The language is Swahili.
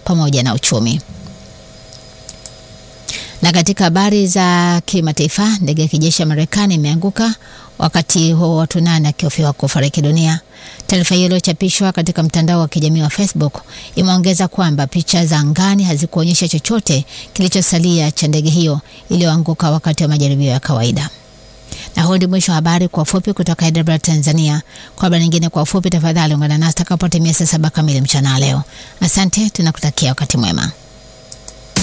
pamoja na uchumi. Na katika habari za kimataifa, ndege ya kijeshi ya Marekani imeanguka wakati huo watu nane akihofiwa kufariki dunia. Taarifa hiyo iliyochapishwa katika mtandao wa kijamii wa Facebook imeongeza kwamba picha za angani hazikuonyesha chochote kilichosalia cha ndege hiyo iliyoanguka wakati wa majaribio ya kawaida. Na huu ndio mwisho wa habari kwa ufupi kutoka Hyderabad, Tanzania. Kwa habari nyingine kwa ufupi, tafadhali ungana nasi takapotimia saa saba kamili mchana leo. Asante, tunakutakia wakati mwema.